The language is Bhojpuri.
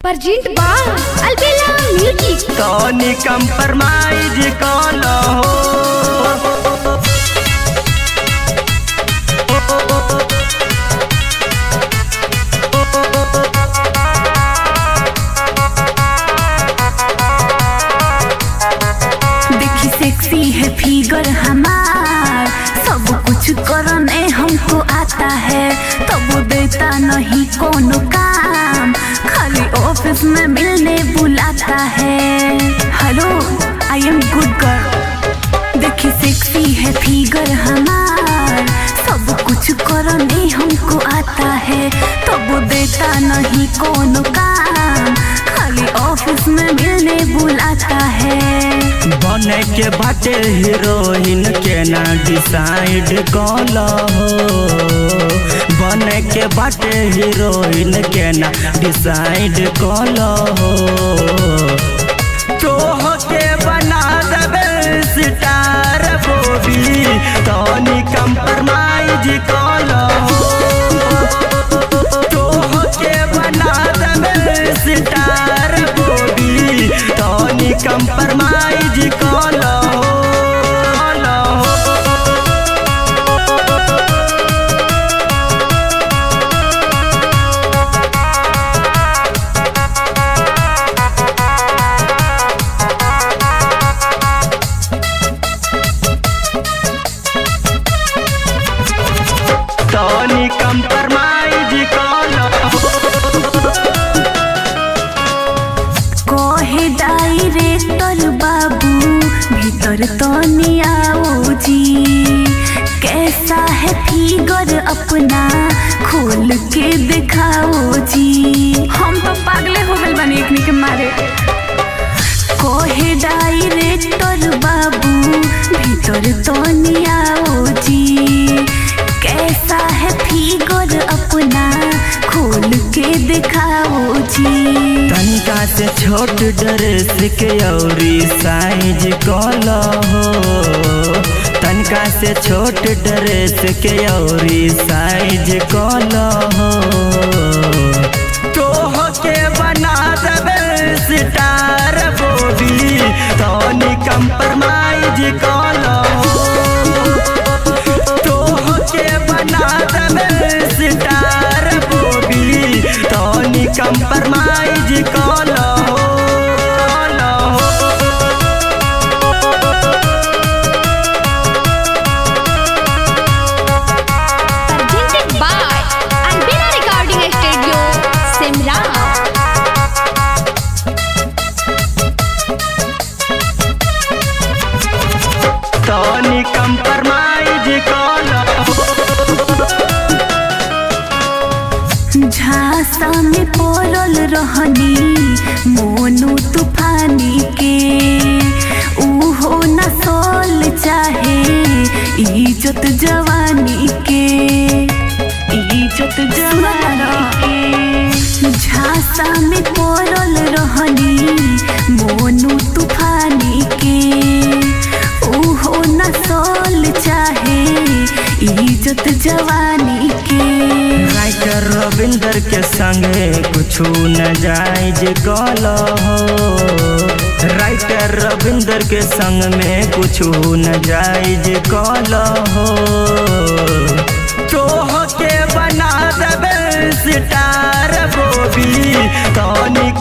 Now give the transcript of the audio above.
परजेंट बा अलबेला म्यूजिक तनी कंप्रोमाइज कल हो देखी सेक्सी है फिगर हमार सब कुछ करने हमको आता है तब देता नहीं कोनो काम खाली ऑफिस में मिलने बुलाता है hello I am good girl देखी सेक्सी है फिगर हमार सब कुछ करने हमको आता है तब देता नहीं कोनो काम खाली ऑफिस में मिलने बुलाता है बने के बाटे हीरोइन के ना डिसाइड कल हो बने के बाटे हीरोइन के ना डिसाइड कल हो तोह के बना देबे सितार बोबी तनी कंप्रोमाइज कल हो तोह के बना देबे सितार बोबी तनी कंप्रोमाइज कल हो कल हो तनी कंप्रोमाइज कल कहे डायरेक्टर बाबू भीतर तो नहीं आओ जी कैसा है फिगर अपना खोल के दिखाओ जी हम तो पागले हो गए बने एकनी के मारे कहे डायरेक्टर बाबू भीतर तो नहीं आओ जी कैसा है फिगर अपना खोल के दिखाओ जी तनिका से छोट ड्रेस के औरी साइज कल हो तनिका से छोट ड्रेस के औरी साइज कल हो तोह के बना देबे सितार बोबी तनी कंप्रोमाइज कल हो तोह के बना देबे सितार बोबी तनी कंप्रोमाइज कल हो कल हो presented by Albela recording studio Simra तनी कंप्रोमाइज कल झांसा में पड़ल रहनी मोनू तूफानी के उहो न सोल चाहे इज्जत जवानी के इज्जत जवानी के झांसा में पड़ल रहनी मोनू तूफानी के उहो न सोल चाहे इज्जत जवानी के राइटर रविंदर के संगे कुछ न जायज कल हो राइटर रविंदर के संग में कुछ न जायज कल हो तोह के बना देबे सितार बोबी तनी